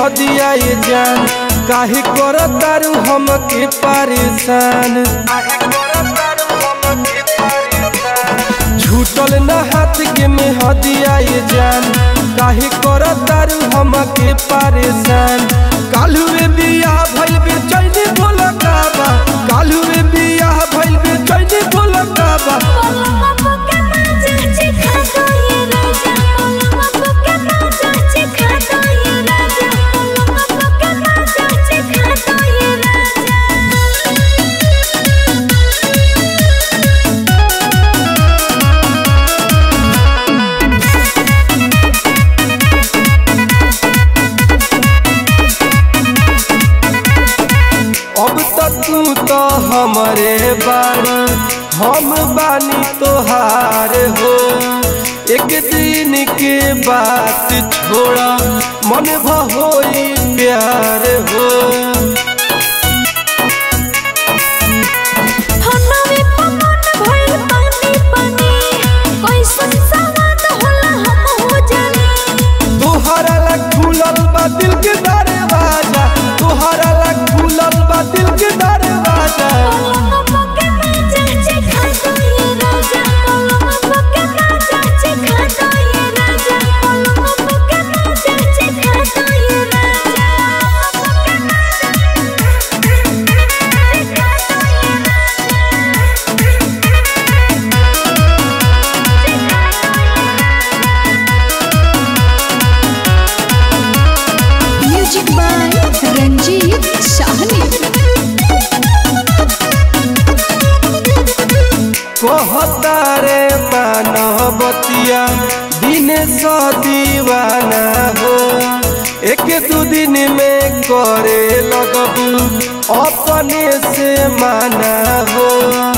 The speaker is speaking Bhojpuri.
हदिया ये जान काहे कर तारू हमके परेशान झूठल न हाथ के में हदिया ये जान काहे कर तारू हमके परेशान कालू रे बिया भइल बे चैनी बोल काबा कालू रे बिया भइल बे चैनी बोल काबा अब तो तू तो हमरे बानी हम बानी तोहार हो एक दिन के बात छोड़ा मन भहोई प्यार हो तोहरा लग खुलल बा दिल के दरवाजा तोहरा लग खुलल बा दिल के दरवाजा म्यूजिक बाय रंजीत साहनी कहता रे मानवतिया दिन स दीवाना हो एक दू दिन में करे लगबू अपने से माना हो